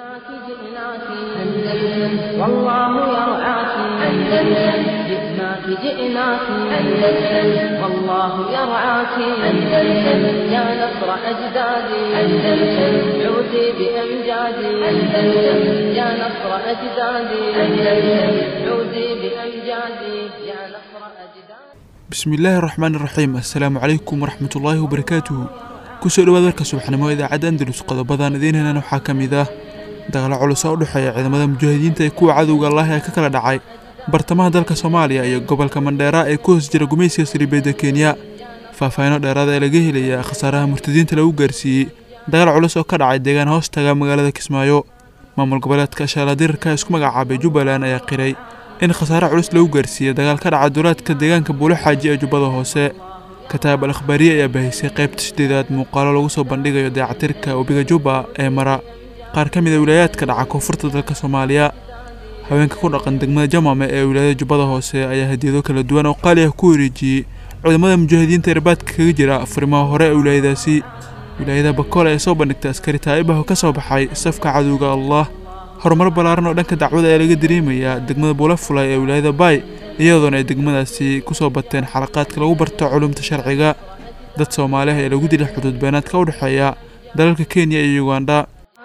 جئناك جئناك أندلس والله يرعاك أندلس جئناك جئناك أندلس والله يرعاك أندلس يا نصر أجدادي أندلس عودي بأمجادي أندلس يا نصر أجدادي أندلس عودي بأمجادي يا نصر أجدادي bismillaahi raxmaan raxiim assalaamu calaykum waraxmatullaahi wabarakaatuhu kusoo dhawaad warka subaxnimo idaacadda andalus qodobadan idiin helan waxaa ka mid ah dagaalo culus oo u dhexeeya ciidamada mujaahidiinta ee kuwa cadowga allah ee ka kala dhacay bartamaha dalka soomaaliya iyo gobolka mandheera ee ku hoos jira gumaysiga saribeedda kenya faahfaahino dheeraada ee laga helaya khasaaraha murtadiinta lagu gaarsiiyey dagaal culus oo ka dhacay deegaan hoos taga magaalada kismaayo maamul goboleedka shaaladirarka isku magacaabay jubbaland ayaa qiray in khasaare culus lagu gaarsiiyey dagaal ka dhaca duulaadka deegaanka buulo xaaji ee jubbada hoose kataab al akhbaariye ayaa baahisay qaybta sideedaad muuqaalo lagu soo bandhigayo daacatirka webiga jubba ee mara qaar ka mid a wilaayaadka dhaca koonfurta dalka soomaaliya haweenka ku dhaqan degmada jamame ee wilaayada jubbada hoose ayaa hadiyado kala duwan oo qaali ah ku wareejiyey ciidamada mujaahidiinta irbaadka kaga jira furimaha hore ee wilaayadaasi wilaayada bakool ayaa soo bandhigtay askari taa'ibaho ka soo baxay safka cadowga allah horumar ballaaran oo dhanka dacwada ayaa laga dareemayaa degmada buulafulay ee wilaayada baay iyadoona ay degmadaasi ku soo bateen xalaqaadka lagu barto culumta sharciga dad soomaaliah ee lagu dilay xuduud beenaadka u dhexeeya dalalka kenya iyo ugandha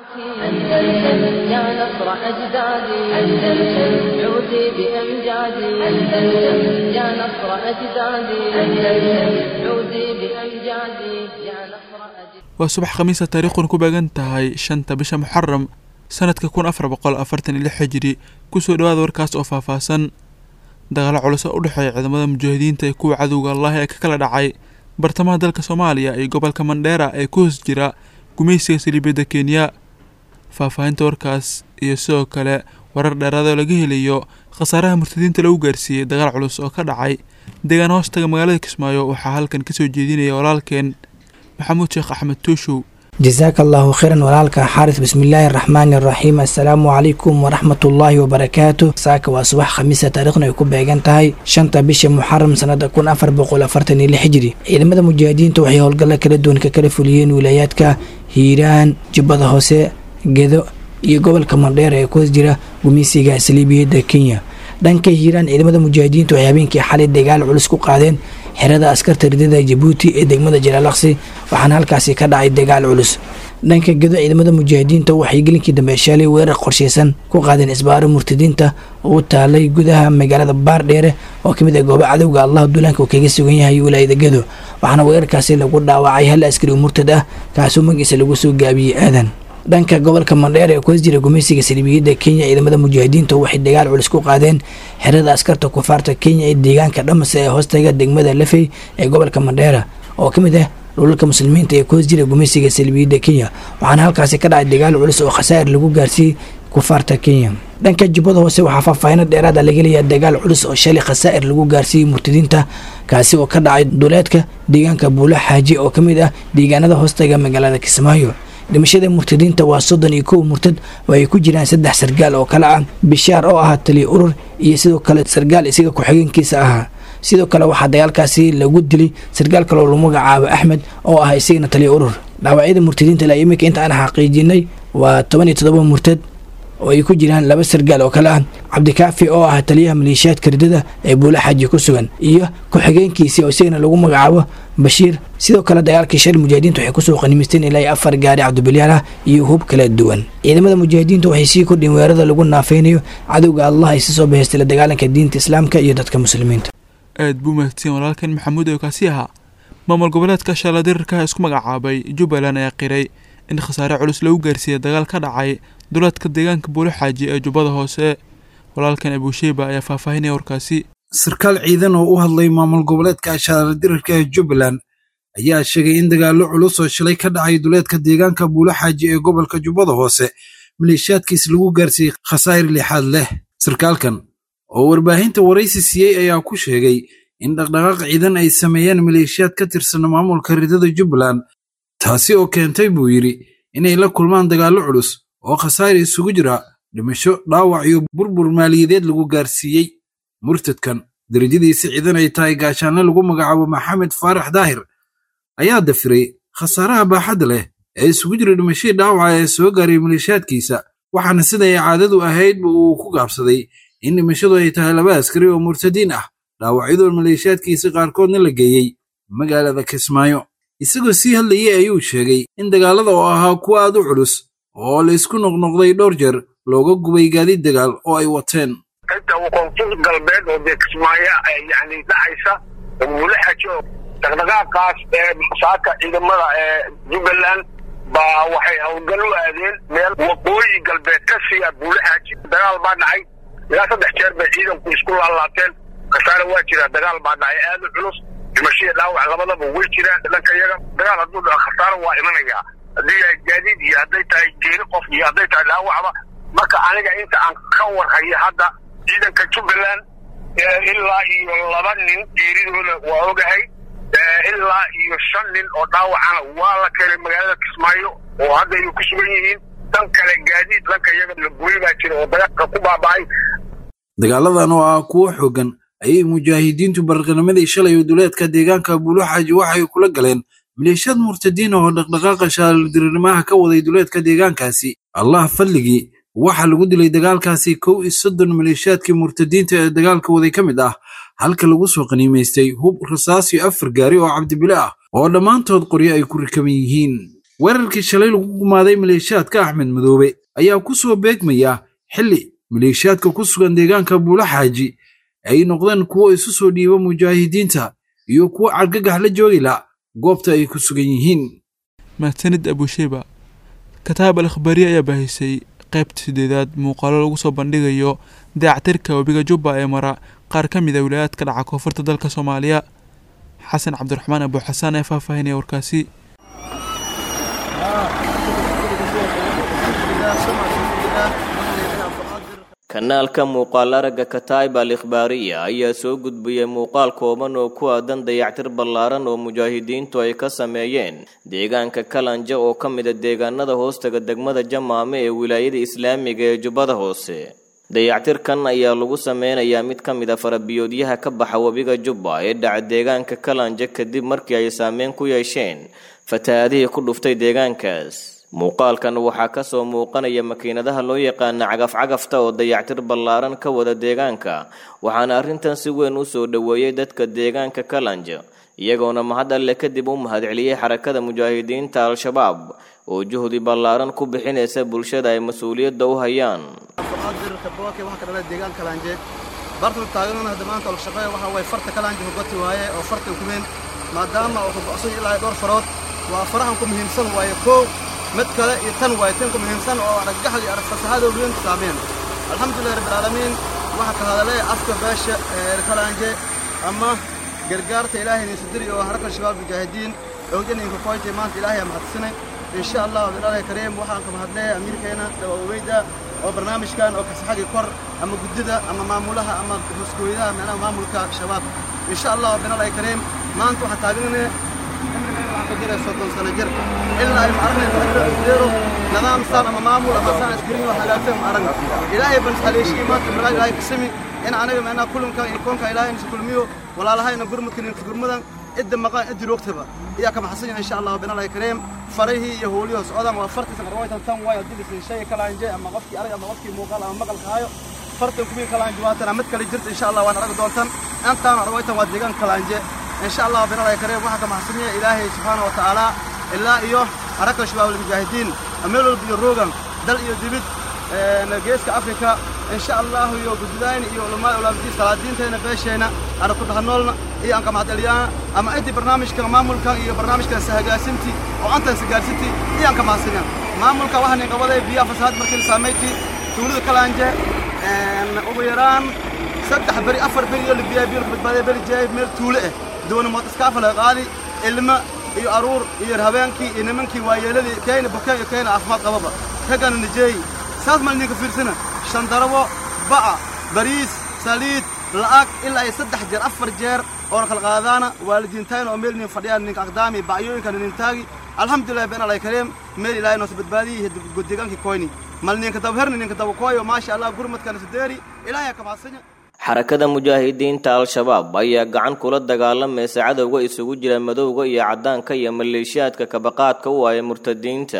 أندلس يا نصر أجدادي أندلس عودي بأمجادي أندلس يا نصر أجدادي أندلس عودي بأمجادي يا نصر أجدادي waa subax khamiisa taariikhuna ku beegan tahay shanta bisha muxaram sanadka kun afar boqol afartan iyo lix xijiri kusoo dhawaada warkaas oo faahfaahsan dagaalo culus oo u dhexeeya ciidamada mujaahidiinta ee kuwa cadowga allah ee ka kala dhacay bartamaha dalka soomaaliya iyo gobolka mandheera ee ku hoos jira gumaysiga saliibiyadda kenya faahfaahinta warkaas iyo sidoo kale warar dheeraada oo laga helayo khasaaraha murtadiinta lagu gaarsiiyey dagaal culus oo ka dhacay deegaan hoostaga magaalada kismaayo waxaa halkan kasoo jeedinaya walaalkeen maxamuud sheekh axmed tuushow jasaaka allaahu khayran walaalka xaaris bismillaahi araxmaani araxiim assalaamu calaykum waraxmatullaahi wabarakaatu saaka waa subax khamiisa taariikhna ay ku beegan tahay shanta bisha muxaram sanada kun afar boqol afartan iyo lix hijri ciidamada mujaahidiinta waxay howlgalla kala duwan ka kala fuliyeen wilaayaadka hiiraan jubbada hoose gedo iyo gobolka mandheer ee ku hoos jira gumeysiga saliibiyadda kenya dhanka hiiraan ciidamada mujaahidiintu waxay habeenkii xalay dagaal culus ku qaadeen xerada askarta ridada jabuuti ee degmada jalaalaqsi waxaana halkaasi ka dhacay dagaal culus dhanka gedo ciidamada mujaahidiinta waxay gelinkii dambe shaalay weerar qorsheysan ku qaadeen isbaaro murtadiinta oo u taalay gudaha magaalada baardheere oo kamid ah goobo cadowga allah duulaanka uu kaga sugan yahay wilaayada gedo waxaana weerarkaasi lagu dhaawacay hal askari oo murtad ah kaasoo magiisa lagu soo gaabiyey aadan dhanka gobolka mandheer ee ku hoos jira gumeysiga salibiyadda kenya ciidamada mujaahidiinta waxay dagaal culus ku qaadeen xerada askarta kufaarta kenya ee deegaanka dhamase ee hoostaga degmada lafey ee gobolka mandheera oo ka mid ah dhulalka muslimiinta ee ku hoos jira gumeysiga salibiyadda kenya waxaana halkaasi ka dhacay dagaal culus oo khasaa'ir lagu gaarsiiyey kufaarta kenya dhanka jubbada hoose waxaa faahfaahino dheeraada laga leeyahay dagaal culus oo shalay khasaa'ir lagu gaarsiiyey murtadiinta kaasi oo ka dhacay duleedka deegaanka buulo xaaji oo ka mid ah deegaanada hoostaga magaalada kismaayo dhimashada murtadiinta waa soddon iyo kow murtad oo ay ku jiraan saddex sargaal oo kale ah bishaar oo ahaa taliya urur iyo sidoo kale sargaal isaga ku-xigeenkiisa ahaa sidoo kale waxaa dagaalkaasi lagu dilay sargaal kale oo lagu magacaabo axmed oo ah isagana taliya urur dhaawacyada murtadiinta ilaa iminka inta aan xaqiijinay waa toban iyo toddoba murtad oo ay ku jiraan laba sargaal oo kale ah cabdikaafi oo ah taliyaha maleeshiyaadka ridada ee buulo xaaji ku sugan iyo ku-xigeenkiisii oo isagana lagu magacaabo bashiir sidoo kale dagaalkii shal mujaahidiinta waxay kusoo qanimisteen ilaa afar gaari cabdibilyaal ah iyo hub kala duwan ciidamada mujaahidiinta waxay sii kordhiyeen weerarada lagu naafeynayo cadowga allah ay si soo bahaystay la dagaalanka diinta islaamka iyo dadka muslimiinta aad buu mahadsan walaalkan maxamuud oo kaasi ahaa maamul goboleedka shaaladirarka isku magacaabay jubbaland ayaa qiray in khasaare culus lagu gaarsiiyey dagaal ka dhacay duleedka deegaanka buulo xaaji ee jubbada hoose walaalkan abuusheyba ayaa faahfaahinaya warkaasi sarkaal ciidan oo u hadlay maamul goboleedka shaaladirarka ee jubbaland ayaa sheegay in dagaallo culus oo shalay ka dhacay duleedka deegaanka buulo xaaji ee gobolka jubbada hoose maleeshiyaadkiis lagu gaarsiiyey khasaa'ir lixaad leh sarkaalkan oo warbaahinta waraysi siiyey ayaa ku sheegay in dhaqdhaqaaq ciidan ay sameeyeen maleeshiyaad ka tirsan maamulka ridada jubbaland taasi oo keentay buu yidhi inay la kulmaan dagaallo culus oo khasaa'ir isugu jira dhimasho dhaawac iyo burbur maaliyadeed lagu gaarsiiyey murtadkan derajadiisa ciidan ay tahay gaashaanle lagu magacaabo maxamed faarax daahir ayaa dafiray khasaaraha baaxadda leh ee isugu jira dhimashadii dhaawaca ee soo gaaray maleeshiyaadkiisa waxaana siday caadadu ahaydba uu ku gaabsaday in dhimashadu ay tahay laba askari oo murtadiin ah dhaawacyadoo maleeshiyaadkiisa qaarkoodna la geeyey magaalada kismaayo isagoo sii hadlayay ayuu sheegay in dagaalada oo ahaa kuwa aad u culus oo la isku noqnoqday dhowr jeer looga gubay gaadiid dagaal oo ay wateen inta koonfur galbeed oo dee kismaayo yani dhacaysa mulaxajo dhaqdhaqaaqaas ee saaka ciidamada ee jubbaland baa waxay howlgal u aadeen meel waqooyi galbeed ka siiya buulaxaaji dagaal baa dhacay ilaa saddex jeer bay ciidanku isku laalaabteen khasaare waa jira dagaal baa dhacay aad u culus dhimashadii dhaawac labadaba way jiraan dhanka iyaga dagaal hadduu dhaco khasaare waa imanayaa haddii yahay gaadiid iyo hadday tahay geeri qof iyo hadday tahay dhaawacba marka aniga inta aan ka warhayo hadda ciidanka jubbaland ilaa iyo laba nin geeridooda waa ogahay ilaa iyo shan nin oo dhaawacana waa la keenay magaalada kismaayo oo hadda ay ku sugan yihiin dhan kale gaadiid dhanka iyaga la gubay baa jira oo dagaalka ku baaba'ay dagaaladan oo ah kuwo xooggan ayay mujaahidiintu barqanimadii shalay oo duleedka deegaanka buuluxaaji waxay kula galeen maleeshiyad murtadiin oo dhaqdhaqaaqa shaaldirinimaha ka waday duleedka deegaankaasi allah fadligii waxaa lagu dilay dagaalkaasi kow iyo soddon maleeshiyaadkii murtadiinta ee dagaalka waday ka mid ah halka lagu soo qaniimaystay hub rasaas iyo afar gaari oo cabdibile ah oo dhammaantood qoryo ay ku rikaban yihiin weerarkii shalay lagu gumaaday maleeshiyaadka axmed madoobe ayaa ku soo beegmaya xilli maleeshiyaadka ku sugan deegaanka buulaxaaji ay noqdeen kuwo isu soo dhiiba mujaahidiinta iyo kuwo cargagax la joogila goobta ay ku sugan yihiin mahadsanid abusheba kataab al akhbaariye ayaa baahisay qaybta sideedaad muuqaalo lagu soo bandhigayo dayactirka webiga jubba ee mara qaar ka mid a wilayaadka dhaca koonfurta dalka soomaaliya xasan cabdiraxmaan abuuxasaan ee faahfaahinaya warkaasi kanaalka muuqaal aragga kataib al ikhbaariya ayaa soo gudbiyey muuqaal kooban oo ku aadan dayactir ballaaran oo mujaahidiintu ay ka sameeyeen deegaanka kalanja oo ka mida deegaanada hoostaga degmada jamaame ee wilaayada islaamiga ee jubbada hoose dayactirkan ayaa lagu sameynayaa mid ka mid a farabiyoodyaha ka baxa webiga jubba ee dhaca deegaanka kalanja kadib markii ay saameyn ku yeesheen fatahaadihii ku dhuftay deegaankaas muuqaalkan waxaa ka soo muuqanaya makiinadaha loo yaqaana cagaf-cagafta oo dayactir ballaaran ka wada deegaanka waxaana arrintan si weyn u soo dhoweeyey dadka deegaanka kalanja iyagoona mahad alle kadib u mahadceliyey xarakada mujaahidiinta al-shabaab oo juhdi ballaaran ku bixinaysa bulshada ay mas-uuliyadda u hayaan bartan taaganuna hadda maanta olka shaqeeya waxa waye farta kalaanji hogoti waaye oo fartan kumeen maadaama uu ka go'san ilaa dhowr farood waa farahan ku muhiimsan waaye koow mid kale iyo tan waaye tan ku muhiimsan oo araggaxda iyo aragfasaxada weyn saameen alxamdulillahi rabbil caalamiin waxa ka hadalay afka beesha kalaanje ama gargaarta ilaahay niisu diri oo haraka shabaab mujaahidiin awjaninka koytay maanta ilaahay mahadsanay insha allah bilaalahi kariim waxaan ka mahadleeya amiirkeena dawaweyda oo barnaamijkan oo kasaxagii kor ama guddida ama maamulaha ama hoskooyadaha meelaha maamulka shabaab insha allah bilaalahi kariim maanta waxaan taaganane soddon sano jir ilaa ay maaragnaydero nidaam saan ama maamul ama saan askariyo hagaagsan ma aragna ilaahay ban haleeshiyey maanta malaag ilaahay kasami in anaga meenaha kulankan iyo koonka ilaahay nisa kulmiyo walaalahayna gurmudkan iyo gurmadan cidda maqan ciddi roogtaba ayaa ka maxsan yahay insha allah binalahi kariim farihii iyo howliyoo socdaan waa fartiisa qarwaytan tan waayo dibisin shay kalaanje ama qofkii arag ama qofkii muuqaal ama maqalka hayo fartan kubii kalaanje waatan mid kale jirta insha allah waan arag doontan intaan arwaytan waa deegaan kalaanje insha allah binalahi kariim waxaa ka maxsan yahay ilaahay subxaana wa tacaala ilaa iyo haraka shabaab almujaahidiin meel walba iyo roogan dal iyo dibid geeska afrika insha allahu iyo gududayna iyo ulamaa ulaamadiin salaadiintayna beeshayna ana ku dhahanoolna iyo aan ka mahadceliyana ama intii barnaamijkan maamulkan iyo barnaamijkan sahagaasintii oo antan sagaarsintii iyo aan ka mahadsinan maamulka waxaan qabaday biyaha fasahaad markii la saameyntii tuulada kalaanje ugu yaraan saddex beri afar beri iyo libiyaa biyo ka badbaadaya beri jeey meel tuule ah doona mood iskaafa laga qaadi ilma iyo aruur iyo habeenkii iyo nimankii waayeeladii kayna bukeen iyo kayna caafimaad qababa raggana nijeey saas mal idinka fiirsana shandarabo ba'a bariis saliid la'ag ilaa ay saddex jeer afar jeer oona kala qaadaana waalidiintayna oo meel nin fadhiyaan ninka aqdaami ba'yooyinka nintaagi alxamdulilah been alay kariim meel ilaahay noosa badbaadiyey deegaankii koyni mal ninka dabherni ninka dabakooyo maasha allah gurmadkana sideeri ilaahay ka mahadsanya xarakada mujaahidiinta al-shabaab ayaa gacan kula dagaalamaysa cadowga isugu jira madowga iyo caddaanka iyo maleeshiyaadka kabaqaadka u ah ee murtadiinta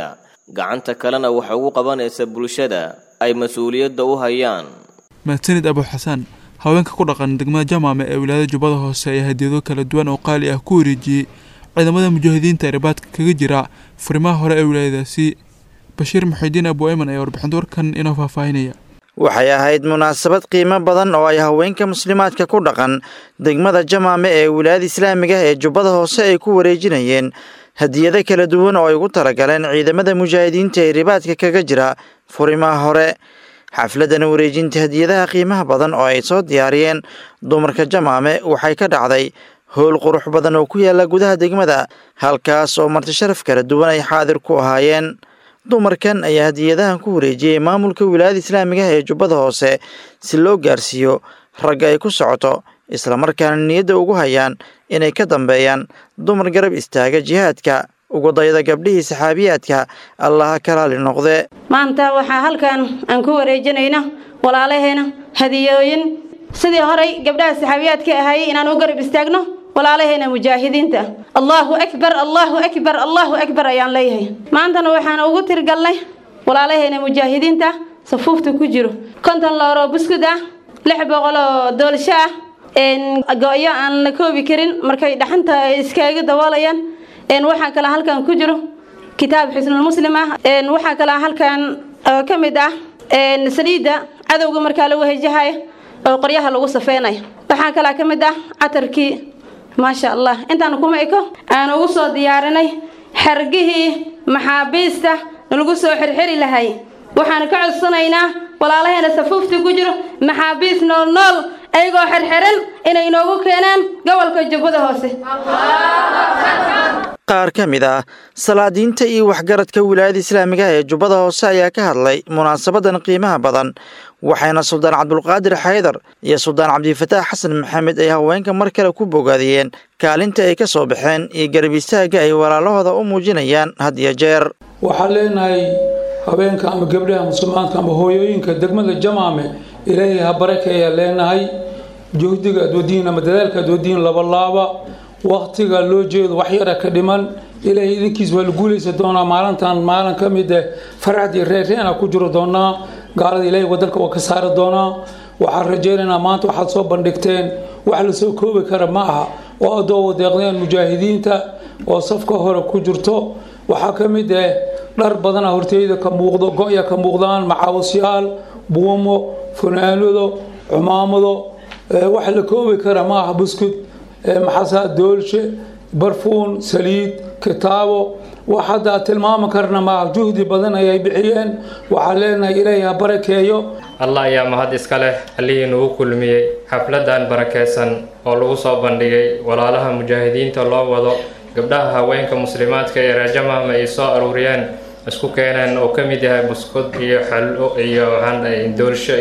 gacanta kalena wax ugu qabanaysa bulshada ay mas-uuliyadda u hayaan mahadsanid abu xasaan haweenka ku dhaqan degmada jamaame ee wilaayada jubbada hoose ayaa hadiyado kala duwan oo qaali ah ku wareejiyey ciidamada mujaahidiinta ee ribaadka kaga jira furimaha hore ee wilaayadaasi bashiir muxidiin abu ayman ayaa warbixinta warkan inoo faahfaahinaya waxay ahayd munaasabad qiimo badan oo ay haweenka muslimaadka ku dhaqan degmada jamaame ee wilaayada islaamiga ee jubbada hoose ay ku wareejinayeen hadiyado kala duwan oo ay ugu talagaleen ciidamada mujaahidiinta ee ribaadka kaga jira furimaha hore xafladan wareejinta hadiyadaha qiimaha badan oo ay soo diyaariyeen dumarka jamaame waxay ka dhacday howl qurux badan oo ku yaala gudaha degmada halkaas oo marti sharaf kala duwan ay xaadir ku ahaayeen dumarkan ayaa hadiyadahan ku wareejiyey maamulka wilaayada islaamiga ee jubbada hoose si loo gaarsiiyo ragga ay ku socoto islamarkaana niyadda ugu hayaan inay ka dambeeyaan dumar garab istaaga jihaadka ugu dayda gabdhihii saxaabiyaadka allaha ka raali noqde maanta waxaa halkan aan ku wareejinayna walaalaheena hadiyooyin sidii horay gabdhaha saxaabiyaadka ahaayey inaan u garab istaagno walaalaheena mujaahidiinta allaahu akbar allaahu akbar allaahu akbar ayaan leeyahay maantana waxaan ugu tirgalnay walaalaheena mujaahidiinta safuufta ku jiro konton looroo buskud ah lix boqol oo doolsho ah go-yo aan la koobi karin markay dhaxanta iskaaga daboolayaan waxaa kale halkan ku jiro kitaab xisnulmuslim ah waxaa kale halkan ka mid ah saliidda cadowga markaa lagu hejahayo oo qoryaha lagu safeynayo waxaa kale ka mid ah catarkii maasha allah intaan kuma eko aan ugu soo diyaarinay xargihii maxaabiista lagu soo xirxiri lahay waxaan ka codsanaynaa walaalaheena safuufta ku jiro maxaabiis nool nool ayagoo xirxiran inay inoogu keenaan gobolka jubbada hoose qaar ka mid ah salaadiinta iyo waxgaradka wilaayada islaamiga ee jubbada hoose ayaa ka hadlay munaasabadan qiimaha badan waxayna suldaan cabdulqaadir xaydar iyo suldaan cabdifataax xasan maxamed ay haweenka mar kale ku bogaadiyeen kaalinta ay ka soo baxeen iyo garab istaagga ay walaalahooda u muujinayaan had iyo jeer waxaan leenahay haweenka ama gabdhaha muslimaadka ama hooyooyinka degmada jamaame ilaahay ha barakeeyaa leenahay juhdiga adwadiin ama dadaalka adwadiin labalaaba waktiga loo jeedo wax yara ka dhiman ilaahay idinkiis waa la guulaysa doonaa maalintan maalin ka mid eh farxad iyo reerreena ku jiro doonaa gaalada ilaahay wadanka waa ka saari doonaa waxaan rajaynaynaa maanta waxaad soo bandhigteen wax lasoo koobi kara ma aha oo adoo wadeeqdeen mujaahidiinta oo safka hore ku jirto waxaa ka mid eh dhar badana horteyda ka muuqdo go-ya ka muuqdaan macaawasyaal buumo funaanado cumaamado wax la koobi kara ma aha buskud maxaasaa doolshe barfuun saliid kitaabo wax hadda tilmaami karna maaha juhdi badan ayay bixiyeen waxaan leenahay ilaahay ha barakeeyo allah ayaa mahad iska leh allihii nagu kulmiyey xafladan barakeysan oo lagu soo bandhigay walaalaha mujaahidiinta loo wado gabdhaha haweenka muslimaadka ee raajamahma ay soo aruuriyeen isku keeneen oo ka mid yahay buskud iyo xallo iyo doolsho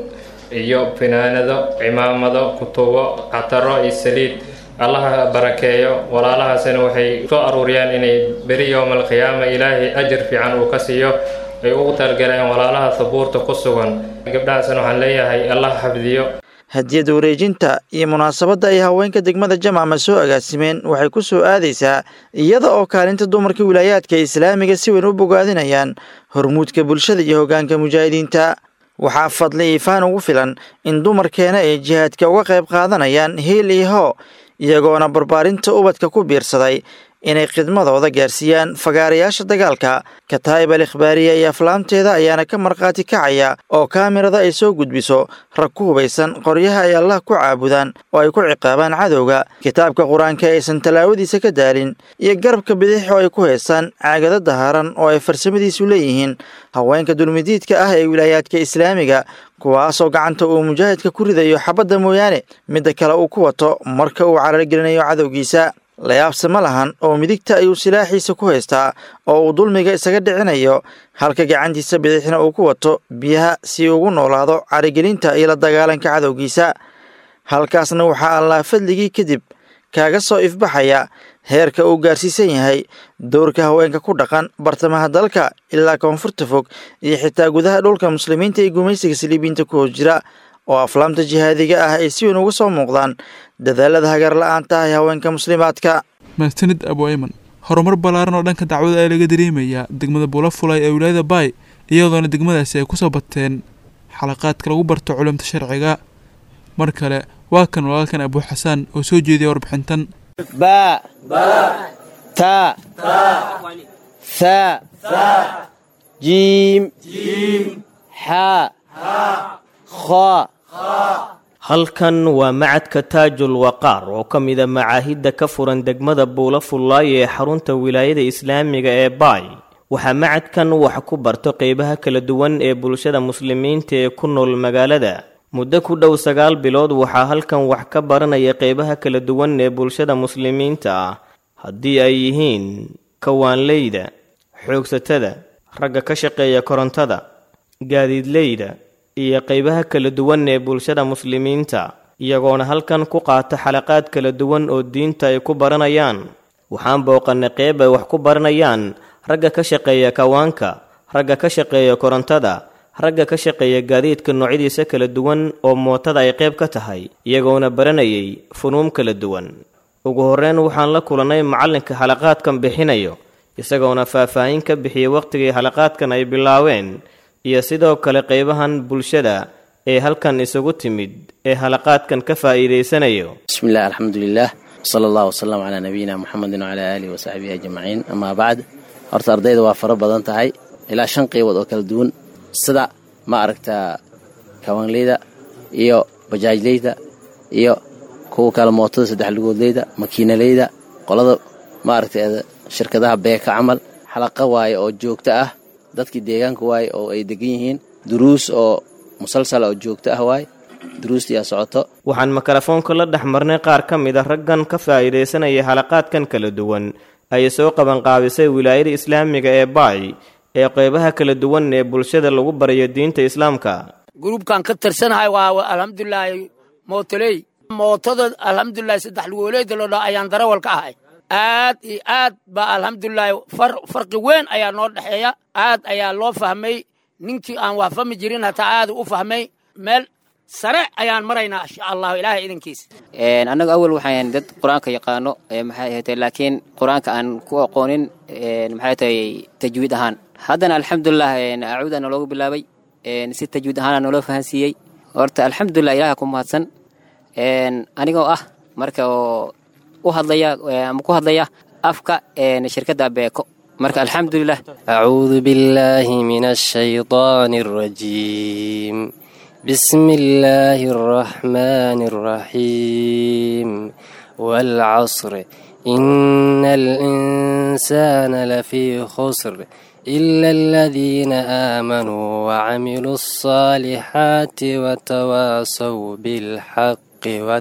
iyo finaanado cimaamado kutubo cataro iyo saliid allaha barakeeyo walaalahaasina waxay soo aruuriyeen inay beri yowmal qiyaama ilaahay ajar fiican uu ka siiyo ay ugu talgaleen walaalaha sabuurta ku sugan gabdhahaasina waxaan leeyahay allah xafdiyo hadiyada wareejinta iyo munaasabadda ay haweenka degmada jamaama soo agaasimeen waxay ku soo aadaysaa iyada oo kaalinta dumarka wilaayaadka islaamiga si weyn u bogaadinayaan hormuudka bulshada iyo hoggaanka mujaahidiinta waxaa fadli iifaan ugu filan in dumarkeena ay jihaadka uga qayb qaadanayaan hiil iyo hoo iyagoona barbaarinta ubadka ku biirsaday inay khidmadooda gaarsiiyaan fagaarayaasha dagaalka kataayib al ikhbaariya iyo aflaamteeda ayaana ka markhaati kacaya oo kaamirada ay soo gudbiso rag ku hubaysan qoryaha ay allah ku caabudaan oo ay ku ciqaabaan cadowga kitaabka qur-aanka aysan tallaawadiisa ka daalin iyo garabka bidix oo ay ku heesaan caagado dahaaran oo ay farsamadiisu leeyihiin haweenka dulmidiidka ah ee wilaayaadka islaamiga kuwaasoo gacanta uu mujaahidka ku ridayo xabadda mooyaane midda kale uu ku wato marka uu carargelinayo cadowgiisa layaabse ma lahan oo midigta ayuu silaaxiisa ku haystaa oo uu dulmiga isaga dhicinayo halka gacantiisa bidixna uu ku wato biyaha si ugu noolaado carigelinta iyo la dagaalanka cadowgiisa halkaasna waxaa allah fadligii kadib kaaga soo ifbaxaya heerka uu gaarsiisan yahay dowrka haweenka ku dhaqan bartamaha dalka ilaa koonfurta fog iyo xitaa gudaha dhulka muslimiinta ee gumaysiga saliibiinta ku hoos jira oo aflaamta jihaadiga ah ay si weyn uga soo muuqdaan dadaalada hagar la-aanta ah ee haweenka muslimaadka mahadsanid abu ayman horumar ballaaran oo dhanka dacwada ee laga dareemayaa degmada buulafulay ee wilaayada baay iyadoona degmadaasi ay kusoo bateen xalaqaadka lagu barto culumta sharciga mar kale waa kan walaalkan abuu xasaan oo soo jeediya warbixintan ba ta tha jiim xa kha halkan waa macadka taajul waqaar oo ka mida macaahidda ka furan degmada buula fullaay ee xarunta wilaayada islaamiga ee baay waxaa macadkan wax ku barto qeybaha kala duwan ee bulshada muslimiinta ee ku nool magaalada muddo ku dhow sagaal bilood waxaa halkan wax ka baranaya qeybaha kala duwan ee bulshada muslimiinta ah haddii ay yihiin kawaanleyda xoogsatada ragga ka shaqeeya korontada gaadiidleyda iyo qeybaha kala duwan ee bulshada muslimiinta iyagoona halkan ku qaata xalaqaad kala duwan oo diinta ay ku baranayaan waxaan booqannay qeyb ay wax ku baranayaan ragga ka shaqeeya kawaanka ragga ka shaqeeya korontada ragga ka shaqeeya gaadiidka noocyadiisa kala duwan oo mootada ay qayb ka tahay iyagoona baranayay funuum kala duwan ugu horreyn waxaan la kulannay macallinka xalaqaadkan bixinayo isagoona faahfaahin ka bixiyey wakhtigii xalaqaadkan ay bilaaween iyo sidoo kale qaybahan bulshada ee halkan isugu timid ee halaqaadkan ka faa'iidaysanayo bismillaah alxamdulilah sala allahu wasalam calaa nabiyina muxamedin wacalaa aalihi wasaxbihi ajmaciin amaa bacd horta ardayda waa fara badan tahay ilaa shan qeybood oo kala duwan sida ma aragtaa kawaanleyda iyo bajaajleyda iyo kuwa kale mootada saddex lugoodleyda makiinaleyda qolada ma aragta shirkadaha beeka camal xalaqa waaye oo joogto ah dadkii deegaanka waaye oo ay degan yihiin duruus oo musalsal oo joogto ah waaye duruustiyaa socoto waxaan mikrofoonka la dhex marnay qaar ka mid a raggan ka faa'iidaysanaya halaqaadkan kala duwan ay soo qabanqaabisay wilaayada islaamiga ee baay ee qeybaha kala duwan ee bulshada lagu barayo diinta islaamka gruubkan ka tirsanahay waa alxamdulilaahi mootoley mootada alxamdulilahi saddex lugooleeda loo dhaa ayaan darawal ka ahay aad iyo aad baa alxamdulilaahi farqi weyn ayaa noo dhexeeya aad ayaa loo fahmay ninkii aan wax fahmi jirin hataa aad u fahmay meel sare ayaan maraynaa insha allahu ilaahay idinkiisa annagu awal waxaan dad qur-aanka yaqaano maxay ahayd laakiin qur-aanka aan ku aqoonin maxay tahay tajwiid ahaan haddana alxamdulilah acuuda naloogu bilaabay si tajwiid ahaana naloo fahansiiyey horta alxamdulilah ilaha ku mahadsan anigoo ah marka oo u hadlaya ama ku hadlaya afka shirkadda beeko marka alxamdulilah acuudu billaahi min ashaydaani alrajiim بسم الله الرحمن الرحيم والعصر إن الإنسان لفي خسر إلا الذين آمنوا وعملوا الصالحات وتواصوا بالحق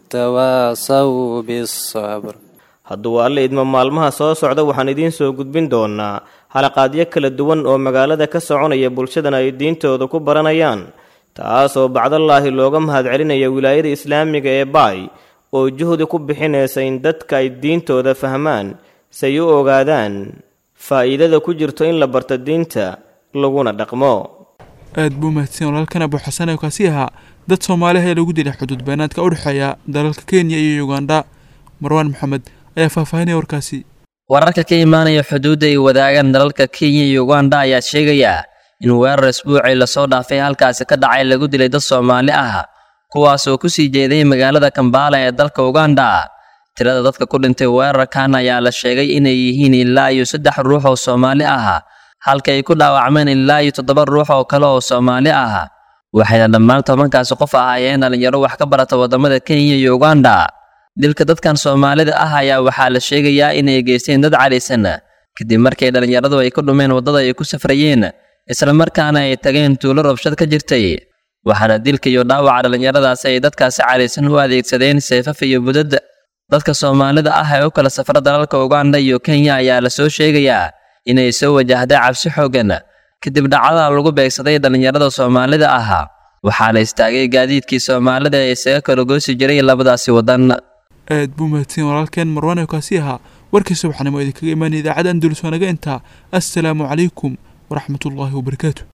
وتواصوا بالصبر hadduu alle idmo maalmaha soo socda waxaan idiin soo gudbin doonaa halaqaadyo kala duwan oo magaalada ka soconaya bulshadana ay diintooda ku baranayaan taasoo bacdallaahi looga mahadcelinaya wilaayada islaamiga ee baay oo juhdi ku bixinaysa in dadka ay diintooda fahmaan say u ogaadaan faa'iidada ku jirto in la barto diinta laguna dhaqmo aad buu mahadsan walaalkan abuu xasan ee kaasi ahaa dad soomaaliha ee lagu dilay xuduud beenaadka u dhexeeya dalalka kenya iyo ugandha marwaan maxamed ayaa faahfaahinaya warkaasi wararka ka imaanaya xuduudda ay wadaagaan dalalka kenya iyo ugandha ayaa sheegaya in weerar isbuucii lasoo dhaafay halkaasi ka dhacay lagu dilay dad soomaali ah kuwaas oo ku sii jeeday magaalada kambaala ee dalka uganda tirada dadka ku dhintay weerarkan ayaa la sheegay inay yihiin ilaa iyo saddex ruux oo soomaali ah halka ay ku dhaawacmeen ilaa iyo toddoba ruux oo kale oo soomaali ah waxayna dhammaan tobankaasi qof ahaayeen dhalinyaro wax ka barata waddamada kenya iyo uganda dilka dadkan soomaalida ah ayaa waxaa la sheegayaa inay geysteen dad cadhaysan kadib markii dhallinyaradu ay ku dhumeen waddada ay ku safrayeen isla markaana ay tageen tuulo robshad ka jirtay waxaana dilka iyo dhaawaca dhallinyaradaasi ay dadkaasi cadhaysan u adeegsadeen seefaf iyo budad dadka soomaalida ah ee u kala safra dalalka uganda iyo kenya ayaa la soo sheegayaa inay soo wajahday cabsi xooggan kadib dhacdada lagu beegsaday dhallinyarada soomaalida ah waxaa la istaagay gaadiidkii soomaalida ee isaga kala goosi jiray labadaasi waddan aad buu mahadsan walaalkeen marwaan ee kaasi ahaa warkii subaxnimo idinkaga imaanaya idaacadda andulus waa naga intaa assalaamu calaykum waraxmatullaahi wabarakaatu